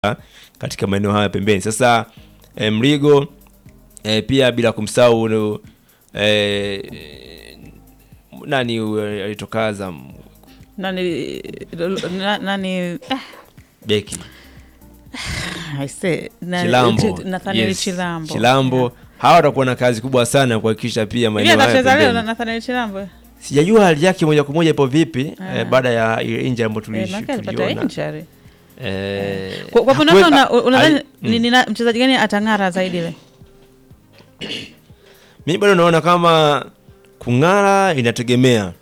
katika maeneo haya pembeni. Sasa eh, Mligo eh, pia bila kumsahau eh, nani huyo alitoka Azam nani na- nani eh, beki I say, na- Chilambo, Ch- Nathaniel Yes, Chilambo Chilambo. Hawa watakuwa na kazi kubwa sana kuhakikisha pia Hivi maeneo haya atacheza leo na pembeni. Nathaniel Chilambo Sijajua hali yake moja kwa moja ipo vipi Ah. eh, baada ya ile injury ambayo Eh, tulish- maana alipata tuliona. injury. Eh, Kwa kwa upande hakuwe- wako una- unadhani ali- ni- ni na- mchezaji gani atang'ara zaidi le? mi bado naona kama kung'ara inategemea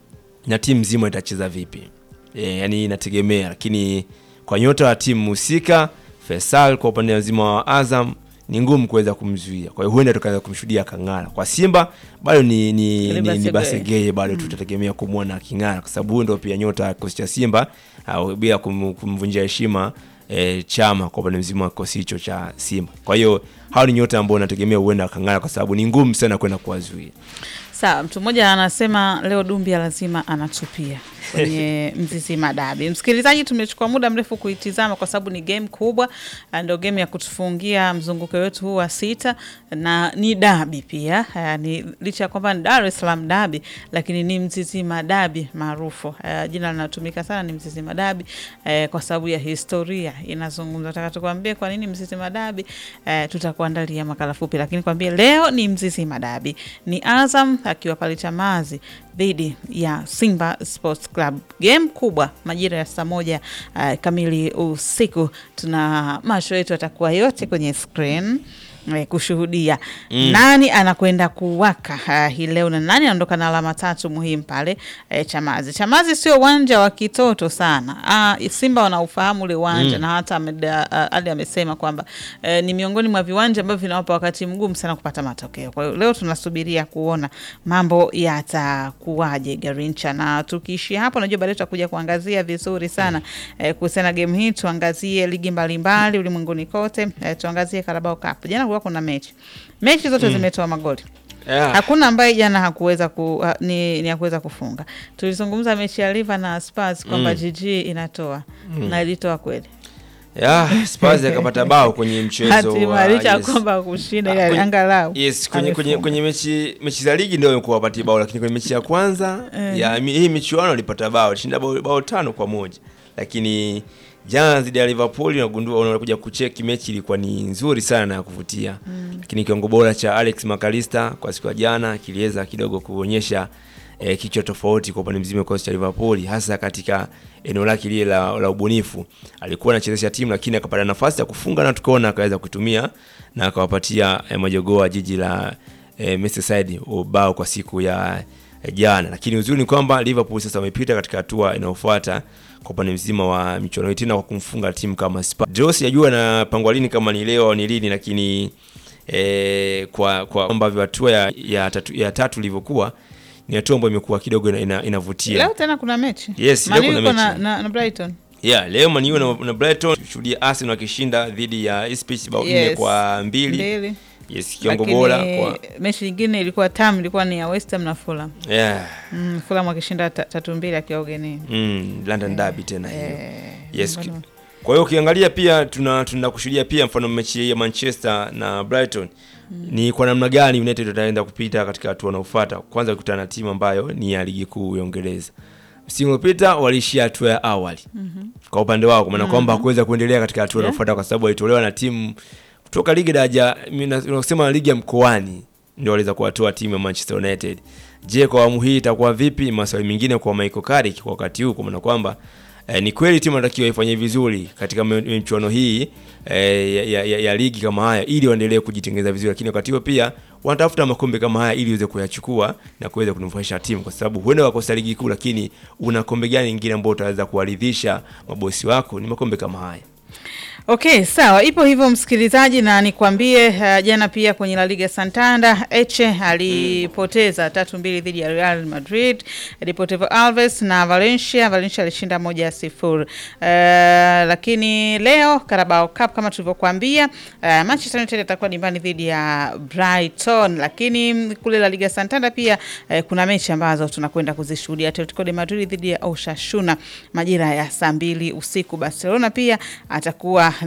na timu nzima itacheza vipi e, yani inategemea lakini kwa nyota wa timu husika Faisal kwa upande mzima wa Azam ni ngumu kuweza kumzuia kwa hiyo huenda tukaweza kumshuhudia kang'ara kwa Simba bado ni, ni, Ile ni, ni Basegeye. Basegeye bado tutategemea kumwona aking'ara kwa sababu huyu ndio pia nyota wa kikosi cha Simba au bila kum, kumvunjia heshima e, chama kwa upande mzima wa kikosi hicho cha Simba kwa hiyo hao ni nyota ambao nategemea huenda akang'ara kwa sababu ni ngumu sana kwenda kuwazuia Sawa, mtu mmoja anasema leo Dumbia lazima anatupia kwenye Mzizima Dabi. Msikilizaji, tumechukua muda mrefu kuitizama kwa sababu ni game kubwa, na ndio game ya kutufungia mzunguko wetu huu wa sita, na ni dabi pia. Uh, ni licha ya kwamba ni Dar es Salaam dabi, lakini ni Mzizima Dabi maarufu. Uh, jina linatumika sana ni Mzizima Dabi uh, kwa sababu ya historia inazungumza. Nataka tukwambie kwa nini Mzizima Dabi. Uh, tutakuandalia makala fupi, lakini kwambie leo ni Mzizima Dabi, ni Azam akiwa pale Chamazi dhidi ya Simba Sports Club, game kubwa majira ya saa moja uh, kamili usiku. Tuna macho yetu yatakuwa yote kwenye screen eh, kushuhudia nani anakwenda kuwaka uh, hii leo na nani anaondoka na alama tatu muhimu pale eh, Chamazi. Chamazi sio uwanja wa kitoto sana. Uh, Simba wanaufahamu ule uwanja na hata Ahmed, uh, Ali amesema kwamba eh, ni miongoni mwa viwanja ambavyo vinawapa wakati mgumu sana kupata matokeo. Kwa hiyo leo tunasubiria kuona mambo yatakuwaje Garincha, na tukiishia hapo, najua baadaye tutakuja kuangazia vizuri sana eh, kuhusiana na game hii. Tuangazie ligi mbalimbali ulimwenguni kote eh, tuangazie Carabao Cup. Jana kulikuwa kuna mechi, mechi zote zimetoa magoli yeah. hakuna ambaye jana hakuweza ku, ha, ni, ni hakuweza kufunga. Tulizungumza mechi ya Liver na Spurs kwamba GG inatoa na ilitoa kweli, Yeah, Spurs akapata bao kwenye mchezo hatima wa licha ya yes. kwamba kushinda Ah, ile kwenye- angalau Yes, kwenye, kwenye, amefunga. kwenye mechi mechi za ligi ndio imekuwa wapatia bao, lakini kwenye mechi ya kwanza ya mi- hii michuano alipata bao, alishinda bao, bao tano kwa moja, lakini jana dhidi ya Liverpool unagundua, unakuja kucheki mechi ilikuwa ni nzuri sana na ya kuvutia, lakini kiwango bora cha Alex McAllister kwa siku ya jana kiliweza kidogo kuonyesha eh, kichwa tofauti kwa upande mzima wa kikosi cha Liverpool, hasa katika eneo lake lile la, la ubunifu. Alikuwa anachezesha timu lakini akapata nafasi ya kufunga na tukaona akaweza kutumia na akawapatia eh, majogoo wa jiji la eh, Merseyside ubao kwa siku ya eh, jana. Lakini uzuri ni kwamba Liverpool sasa wamepita katika hatua inayofuata kwa upande mzima wa michuano hii tena kwa kumfunga timu kama Spurs. Draw sijajua na pangwa lini kama ni leo au ni lini lakini eh, kwa kwa ambavyo hatua ya, ya, tatu, ya tatu ilivyokuwa ni hatua ambayo imekuwa kidogo ina, ina, inavutia. leo tena kuna mechi Yes, leo Man U kuna iko na, mechi. na, na Brighton Yeah, leo Man U na, na Brighton shuhudia Arsenal wakishinda dhidi ya Ipswich bao nne Yes. kwa mbili. mbili, Yes, kiwango lakini bora kwa mechi nyingine ilikuwa tam, ilikuwa ni ya West Ham na Fulham. yeah. Mm, Fulham wakishinda ta- tatu mbili akiwa ugenini. Mm, London Derby tena hiyo. Eh, Yes. mbona- Kwa hiyo ukiangalia pia tuna tuna kushuhudia pia mfano mechi ya Manchester na Brighton ni kwa namna gani United wataenda kupita katika hatua inayofuata. Kwanza kukutana na timu ambayo ni ya ligi kuu ya Uingereza. Msimu uliopita waliishia hatua ya awali kwa upande wao, kwa maana kwamba hakuweza kuendelea katika hatua Yeah. inayofuata kwa sababu walitolewa na timu kutoka ligi daraja unasema ligi ya mkoani ndio waliweza kuwatoa timu ya Manchester United. Je, kwa awamu hii itakuwa vipi? Maswali mengine kwa Michael Carrick kwa wakati huu, kwa maana kwamba eh, ni kweli timu inatakiwa ifanye vizuri katika mi- michuano hii eh, ya, ya, ya, ya ligi kama haya ili waendelee kujitengeneza vizuri, lakini wakati huo pia wanatafuta makombe kama haya ili waweze kuyachukua na kuweza kunufaisha timu, kwa sababu huenda wakosa ligi kuu, lakini una kombe gani lingine ambao utaweza kuwaridhisha mabosi wako? Ni makombe kama haya. Okay, sawa, ipo hivyo msikilizaji, na nikwambie uh, jana pia kwenye La Liga Santander Eche alipoteza tatu mbili dhidi ya Real Madrid. Deportivo Alves na Valencia, Valencia alishinda moja ya sifuri. Uh, lakini leo Carabao Cup kama tulivyokuambia, uh, Manchester United atakuwa nyumbani dhidi ya Brighton, lakini kule La Liga Santander pia uh, kuna mechi ambazo tunakwenda kuzishuhudia. Atletico de Madrid dhidi ya Osasuna majira ya saa mbili usiku. Barcelona pia atakuwa